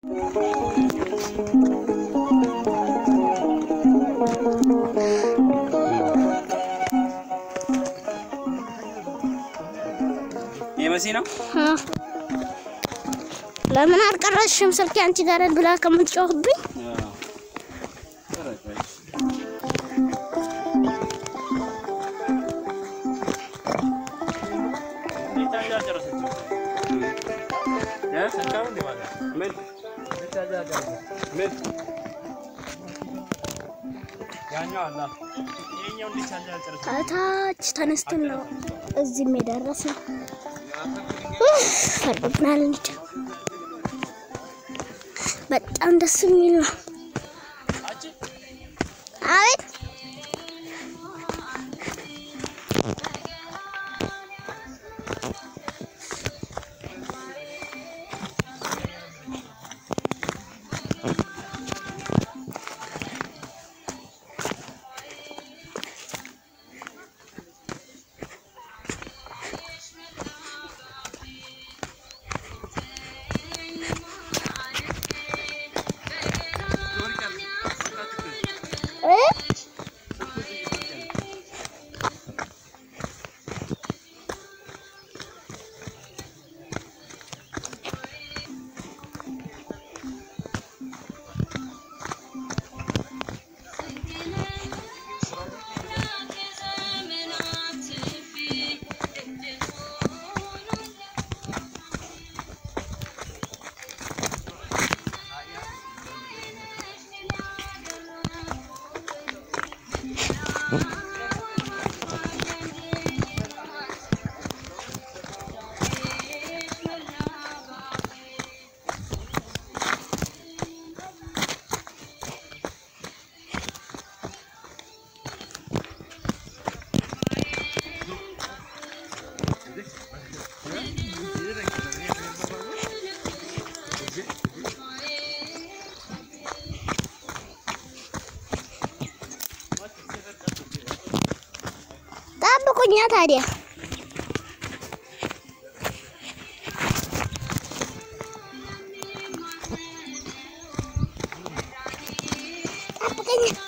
ይሄ መሲ ነው። አ። ለምን አልቀረሽም ስልኬ አንቺ ጋር ብላ ከምትጮህብኝ ከታች ተነስተን ነው እዚህም የደረስነው። ፈርዶብናል እንጂ በጣም ደስ የሚል ነው። አቤት እ? ጠብቁኛ ታዲያ ጠብቀኛ